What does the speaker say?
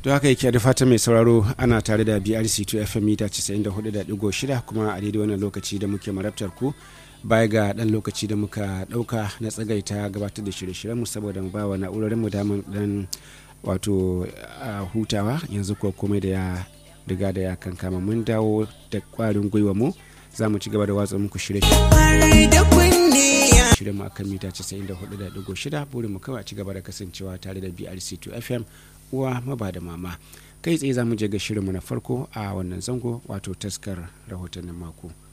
to haka yake da fata mai sauraro ana tare da brc 2 fm mita 94.6 kuma a daidai wannan lokaci da muke marabtar ku baya ga dan lokaci da muka dauka na tsagaita gabatar da shirye-shiryenmu saboda mu ba wa na'urorin mu damar dan wato hutawa yanzu ko komai da ya riga da ya kankama mun dawo da kwarin gwiwa mu za mu ci gaba da watsa muku shirye mu akan mita 94.6 burin mu kawai a ci gaba da kasancewa tare da brc2 fm uwa maba da mama kai tsaye za mu je ga shirinmu na farko a wannan zango wato taskar rahotannin mako